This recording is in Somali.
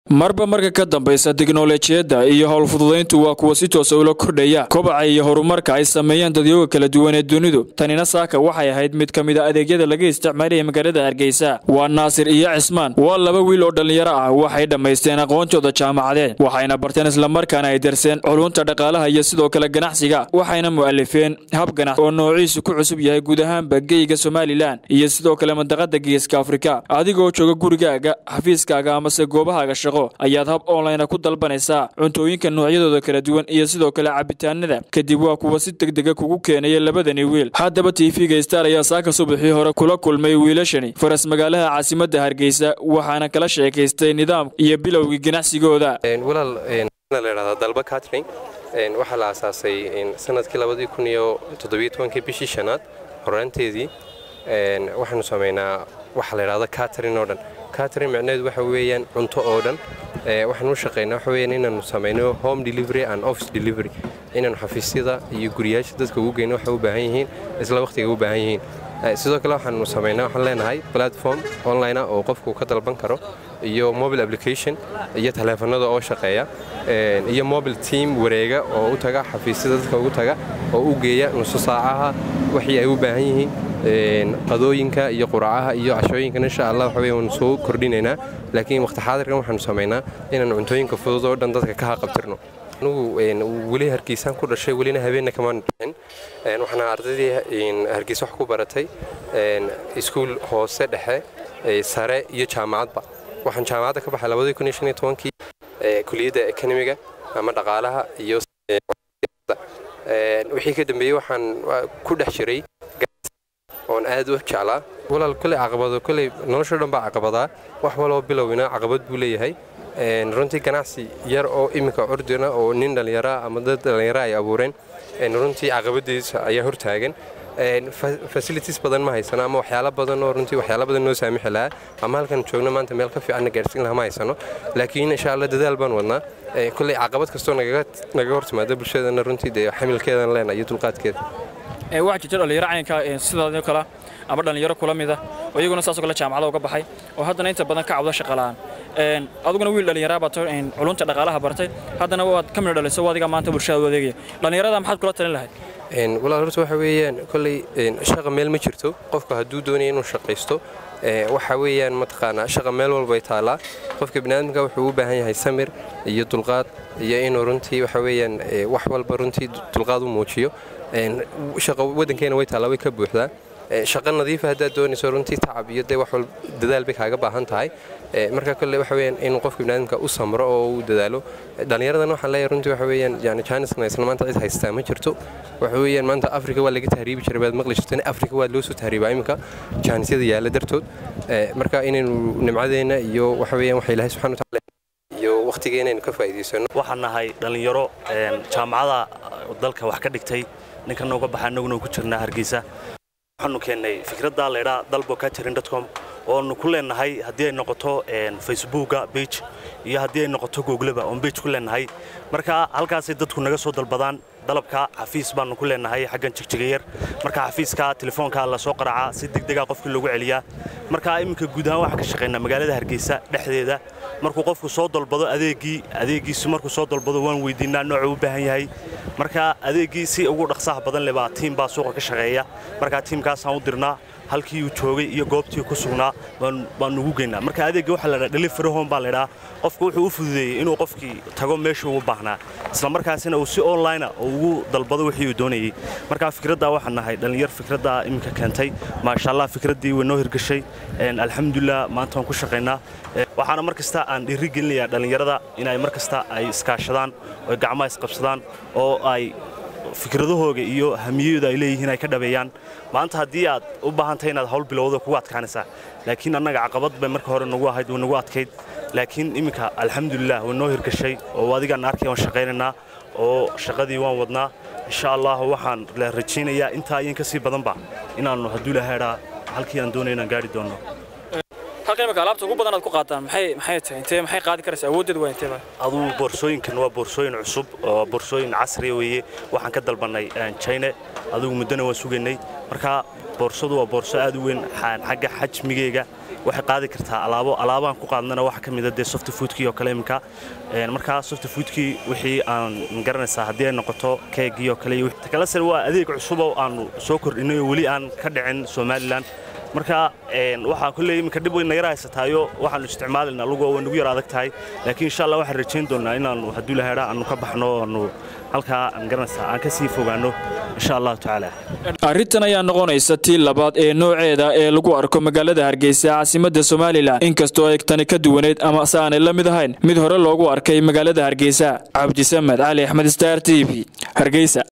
marba marka ka dambaysa tiknolojiyadda iyo howlfududayntu waa kuwa si toosa ula kordhaya kobaca iyo horumarka ay sameeyaan dadyooga kala duwan ee dunidu tanina saaka waxay ahayd mid ka mid a adeegyada laga isticmaalaya magaalada hargeysa waa naasir iyo cismaan waa laba wiil oo dhallinyaro ah waxay dhammaysteen aqoontooda jaamacadeed waxayna barteen islamarkaana ay darseen culunta dhaqaalaha iyo sidoo kale ganacsiga waxayna mu'alifeen hab ganacsi oo noociisu ku cusub yahay guud ahaanba geyga somalilan iyo sidoo kale mandaqada geeska afrika adigoo jooga gurigaaga xafiiskaaga amase goobahaaga shaqo ayaad hab online ku dalbanaysaa cuntooyinka noocyadooda kala duwan iyo sidoo kale cabitaanada kadib waa kuwa si degdega kugu keenaya labadani wiil haddaba tv-ga star ayaa saaka subaxii hore kula kulmay wiilashani faras magaalaha caasimadda hargeysa waxaana kala sheekaystay nidaam iyo bilowgii ganacsigooda walaal ladhahdaa dalba catering waxaa la aasaasay sanadkii labadii kun iyo toddobiyo tobankii bishii shanaad horaanteedii waxaanu samaynaa waxaa la ydhahda catering oo dhan catering micnaheedu waxa weeyaan cunto oo dhan waxaan u shaqaynaa waxa weeyaan inaanu samayno home delivery and office delivery inaanu xafiisyada iyo guriyaasha dadka ugu geyno waxay u baahan yihiin isla wakhtiga u baahan yihiin sidoo kale waxaanu samaynaa waxaan leenahay platform online oo qofku ka dalban karo iyo mobile application iyo taleefanada oo shaqeeya iyo mobile team wareega oo u taga xafiisyada dadka ugu taga oo u geeya nuso saacaha wixii ay u baahan yihiin qadooyinka iyo quracaha iyo cashooyinkan insha allah waxa wey waanu soo kordhinaynaa laakiin waqti xaadirkan waxaanu samaynaa inaanu cuntooyinka fudud oo dhan dadka ka haqabtirno anugu weli hargeysaan ku dhashay welina habeenna kamaan dhicin waxaana ardaydii hargeysa wax ku baratay iskuul hoose dhexe sare iyo jaamacadba waxaan jaamacadda ka baxay labadii kun iyo shan iyo tobankii kuliyadda ekonomiga ama dhaqaalaha iyo wixii ka dambeeyey waxaan ku dhex jiray oon aad u jeclaa walaal koley caqabado koley nolosho dhan baa caqabadaa wax waloo bilowina caqabad buu leeyahay runtii ganacsi yar oo iminka curdina oo nin dhallinyaraa ama dad dhallinyara ay abuureen runtii caqabadiisa ayaa hortaagan facilities badan ma haysano ama waxyaalo badan oo runtii waxyaalo badan noo saamixi lahaa ama halkan joogno maanta meel ka fiicanna gaarsiin lahaa ma haysano laakiin insha allah dadaal baan wadnaa koley caqabad kastoo nagaga hortimaada bulshadana runtii dee xamilkeedan leena iyo dulqaadkeeda waxaa jirta dhallinyaro caynka sidaadoo kale ama dhallinyaro kula mida oo iyaguna saasoo kale jaamacada uga baxay oo haddana inta badan ka cabdo shaqala'aan aduguna wiil dhallinyaraa baad culunta dhaqaalaha bartay haddana waad ka midho dhaliso adiga maanta bulshada u adeegaya dhallinyarada maxaad kula talin lahayd walaal horta waxa weeyaan kolley shaqa meel ma jirto qofku hadduu doonaya inuu shaqaysto waxa weeyaan mataqaanaa shaqa meel walbay taallaa qofka biniaadamka wuxuu u baahan yahay samir iyo dulqaad iyo inuu runtii waxa weeyaan wax walba runtii dulqaad u muujiyo shaqa waddankeena way taallaa way ka buuxdaa shaqa nadiifa haddaad doonayso runtii tacab iyo dee wax walba dadaal bay kaaga baahan tahay marka kolle waxa weeyaan inuu qofka biniaadamka u samro oo u dadaalo dhallinyaradan waxaan leeyahay runtii waxa weeyaan yani jaaniskan isla maanta cid haystaa ma jirto waxa weeyaan maanta afrika waa laga tahriibi jiray baad maqli jirteen afrika waa loo soo tahriibaa iminka jaanisyada yaalla dartood marka inaynu nimcadeenna iyo waxa weeyaan waxa ilaahay subxana watacaala iyo waqtigeena aynu ka faa'iidaysano waxaan nahay dhallinyaro jaamacada dalka wax ka dhigtay ninkan uga baxa annaguna ku jirnaa hargeysa waxaanu keennay fikradda laydhaa dalbo catering com oonu ku leenahay haddii ay noqoto facebooka bage iyo haddii ay noqoto googleba oon bage ku leenahay marka halkaasay dadku naga soo dalbadaan dalabka xafiis baanu ku leenahay xaggan jigjigayar marka xafiiska telefoonka la soo qaracaa si degdega qofkii loogu celiyaa marka iminka guud ahaan waxaan ka shaqaynaa magaalada hargeysa dhexdeeda markuu qofku soo dalbado adeegii adeegiisu markuu soo dalbado waan weydiinaa noocuu u baahan yahay marka adeegii si ugu dhaqsaha badan leh baa tiim baa suuqa ka shaqeeya marka tiimkaasaan u dirnaa halkii uu joogay iyo goobtii ku sugnaa baanu ugu geynaa marka adeegga waxaa ladhaa delivery home baa laydhaa qofku wuxuu u fududeeyey inuu qofkii tago meeshuu ugu baahnaa isla markaasina uu si online oo ugu dalbado wixii uu doonayey marka fikraddaa waxaan nahay dhallinyar fikraddaa iminka keentay maasha allah fikraddii way noo hirgashay alxamdulilah maanta waan ku shaqaynaa waxaana mar kasta aan dhiiri gelinayaa dhallinyarada inay mar kasta ay iskaashadaan oo gacmaha isqabsadaan oo ay fikradahooga iyo hamiyadooda ay leeyihiin ay ka dhabeeyaan maanta haddii aad u baahantahay inaad hawl bilowda kugu adkaanaysaa laakiin annaga caqabad bay marka hore nagu ahayd way nagu adkayd laakiin iminka alxamdulilah way noo hirgashay oo adigaan arkay waan shaqaynaynaa oo shaqadii waan wadnaa insha allah waxaan la rajaynayaa intaa iyan ka sii badanba inaannu hadduu ilahaydhaa halkii aan doonay inaan gaari doonno halkan imika alaabta ugu badan aad ku qaataan maxay maxay tahay intee maxay qaadi karaysaa awooddeed waa intee baa aduu boorsooyinkan waa boorsooyin cusub oo boorsooyin casriya weeye waxaan ka dalbannay china adugu muddona waan sugaynay marka boorsadu waa boorso aad u weyn xagga xajmigeyga waxay qaadi kartaa alaabo alaabaan ku qaadnana waxa ka mida dee soft foodkii oo kale iminka markaa soft foodkii wixii aan garanaysaa haddii ay noqoto keegii oo kale takalase waa adeeg cusub oo aanu soo kordhinay oo weli aan ka dhicin somalilan marka waxaa kolley iminka dhib weyn nagara haysataayo waxaanu isticmaalayna lugo way nagu yar adag tahay laakiin insha allah waxaan rajayn doonnaa inaannu hadduu lahaydha aanu ka baxno aanu halkaa aan garanaysaa aan ka sii fogaanno insha allahu tacaala arrintan ayaa noqonaysa tii labaad ee nooceeda ee lagu arko magaalada hargeysa caasimadda somalilan inkastoo ay tani ka duwaneyd ama se aanay la mid ahayn mid hore loogu arkay magaalada hargeysa cabdisamed cali axmed star t v hargeysa